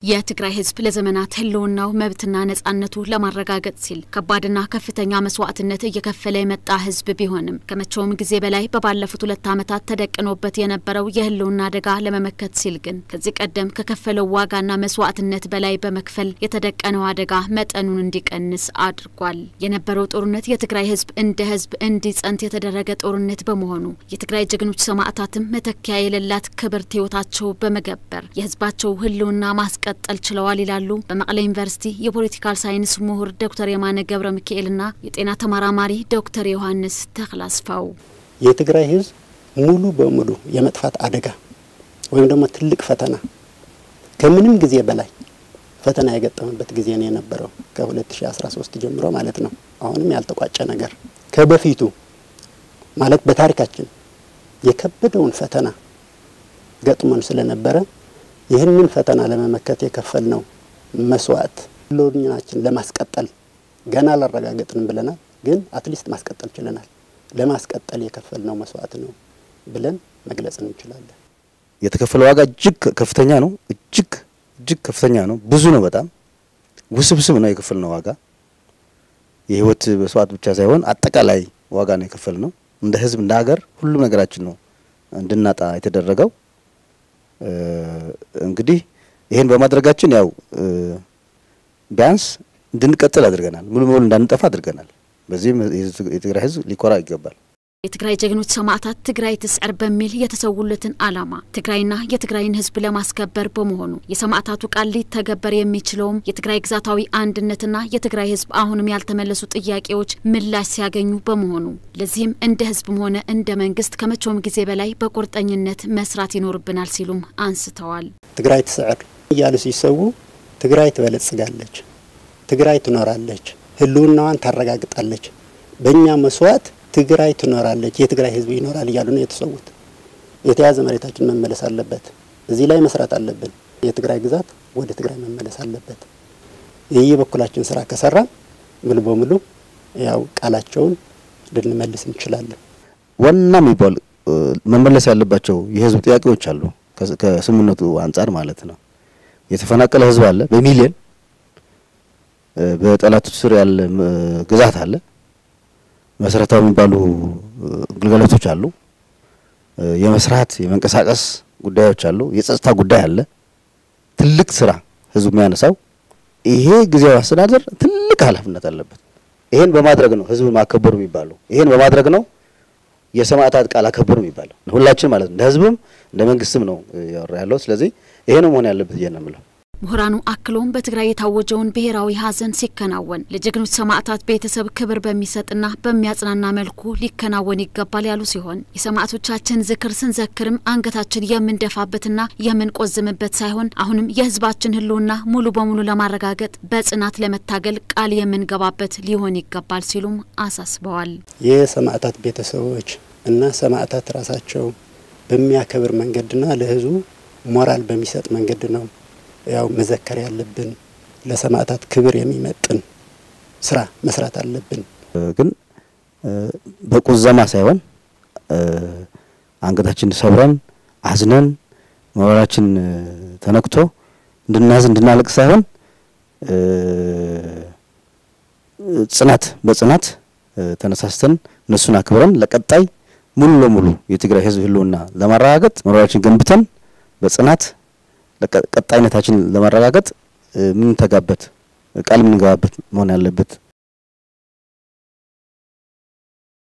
የትግራይ ሕዝብ ለዘመናት ህልውናው መብትና ነጻነቱ ለማረጋገጥ ሲል ከባድና ከፍተኛ መስዋዕትነት እየከፈለ የመጣ ሕዝብ ቢሆንም ከመቼውም ጊዜ በላይ በባለፉት ሁለት ዓመታት ተደቅኖበት የነበረው የህልውና አደጋ ለመመከት ሲል ግን ከዚህ ቀደም ከከፈለው ዋጋና መስዋዕትነት በላይ በመክፈል የተደቀነው አደጋ መጠኑን እንዲቀንስ አድርጓል። የነበረው ጦርነት የትግራይ ሕዝብ እንደ ሕዝብ እንዲጸንት የተደረገ ጦርነት በመሆኑ የትግራይ ጀግኖች ሰማዕታትም መተኪያ የሌላት ክብርት ህይወታቸው በመገበር የህዝባቸው ህልውና ማስቀ መቀጠል ችለዋል ይላሉ በመቀለ ዩኒቨርሲቲ የፖለቲካል ሳይንስ ምሁር ዶክተር የማነ ገብረ ሚካኤልና የጤና ተመራማሪ ዶክተር ዮሐንስ ተክላስፋው። የትግራይ ህዝብ ሙሉ በሙሉ የመጥፋት አደጋ ወይም ደግሞ ትልቅ ፈተና ከምንም ጊዜ በላይ ፈተና የገጠመበት ጊዜ ነው የነበረው ከ2013 ጀምሮ ማለት ነው። አሁንም ያልተቋጨ ነገር ከበፊቱ ማለት በታሪካችን የከበደውን ፈተና ገጥሞን ስለነበረ ይህንን ፈተና ለመመከት የከፈልነው መስዋዕት ህልውናችን ለማስቀጠል ገና አላረጋገጥንም ብለናል፣ ግን አትሊስት ማስቀጠል ችለናል። ለማስቀጠል የከፈልነው መስዋዕት ነው ብለን መግለጽ እንችላለን። የተከፈለ ዋጋ እጅግ ከፍተኛ ነው። እጅግ እጅግ ከፍተኛ ነው። ብዙ ነው። በጣም ውስብስብ ነው የከፈልነው ዋጋ። የህይወት መስዋዕት ብቻ ሳይሆን አጠቃላይ ዋጋ ነው የከፈልነው። እንደ ህዝብ፣ እንደ ሀገር ሁሉም ነገራችን ነው እንድናጣ የተደረገው። እንግዲህ ይሄን በማድረጋችን ያው ቢያንስ እንድንቀጥል አድርገናል። ሙሉ በሙሉ እንዳንጠፋ አድርገናል። በዚህም የትግራይ ህዝብ ሊኮራ ይገባል። የትግራይ ጀግኖች ሰማዕታት ትግራይ ትስዕር በሚል የተሰውለትን ዓላማ ትግራይና የትግራይን ህዝብ ለማስከበር በመሆኑ የሰማዕታቱ ቃል ሊተገበር የሚችለውም የትግራይ ግዛታዊ አንድነትና የትግራይ ህዝብ አሁንም ያልተመለሱ ጥያቄዎች ምላሽ ሲያገኙ በመሆኑ ለዚህም እንደ ህዝብም ሆነ እንደ መንግስት ከመቼውም ጊዜ በላይ በቁርጠኝነት መስራት ይኖርብናል ሲሉም አንስተዋል። ትግራይ ትስዕር እያሉ ሲሰዉ ትግራይ ትበለጽጋለች፣ ትግራይ ትኖራለች፣ ህልውናዋን ታረጋግጣለች፣ በእኛ መስዋዕት ትግራይ ትኖራለች፣ የትግራይ ህዝብ ይኖራል እያሉ ነው የተሰዉት። የተያዘ መሬታችን መመለስ አለበት። እዚህ ላይ መስራት አለብን። የትግራይ ግዛት ወደ ትግራይ መመለስ አለበት። ይህ የበኩላችን ስራ ከሰራ ሙሉ በሙሉ ያው ቃላቸውን ልንመልስ እንችላለን። ዋና የሚባሉ መመለስ ያለባቸው የህዝብ ጥያቄዎች አሉ። ከስምምነቱ አንጻር ማለት ነው። የተፈናቀለ ህዝብ አለ በሚሊዮን በጠላቱ ስር ያለ ግዛት አለ። መሰረታዊ የሚባሉ ግልጋሎቶች አሉ። የመስራት የመንቀሳቀስ ጉዳዮች አሉ። የጸጥታ ጉዳይ አለ። ትልቅ ስራ ህዝቡ የሚያነሳው ይሄ ጊዜያዊ አስተዳደር ትልቅ ኃላፊነት አለበት። ይሄን በማድረግ ነው ህዝብ ማከበሩ የሚባለው። ይሄን በማድረግ ነው የሰማዕታት ቃል አከበሩ የሚባለው። ሁላችን ማለት ነው እንደ ህዝብም እንደ መንግስትም ነው ያወራ ያለው። ስለዚህ ይሄ ነው መሆን ያለበት ብዬ ነው የምለው። ምሁራኑ አክሎም በትግራይ የታወጀውን ብሔራዊ ሀዘን ሲከናወን ለጀግኖች ሰማዕታት ቤተሰብ ክብር በሚሰጥና በሚያጽናና መልኩ ሊከናወን ይገባል ያሉ ሲሆን የሰማዕቶቻችን ዝክር ስንዘክርም አንገታችን የምንደፋበትና የምንቆዝምበት ሳይሆን አሁንም የህዝባችን ህልውና ሙሉ በሙሉ ለማረጋገጥ በጽናት ለመታገል ቃል የምንገባበት ሊሆን ይገባል ሲሉም አሳስበዋል። የሰማዕታት ቤተሰቦች እና ሰማዕታት ራሳቸው በሚያከብር መንገድና ለህዝቡ ሞራል በሚሰጥ መንገድ ነው ያው መዘከር ያለብን ለሰማዕታት ክብር የሚመጥን ስራ መስራት አለብን። ግን በቁዘማ ሳይሆን አንገታችን ሰብረን አዝነን ሞራላችን ተነክቶ እንድናዝን እንድናለቅ ሳይሆን ጽናት በጽናት ተነሳስተን እነሱን አክብረን ለቀጣይ ሙሉ ለሙሉ የትግራይ ህዝብ ህልውና ለማረጋገጥ ሞራላችን ገንብተን በጽናት ቀጣይነታችን ለማረጋገጥ የምንተጋበት ቃል የምንገባበት መሆን ያለበት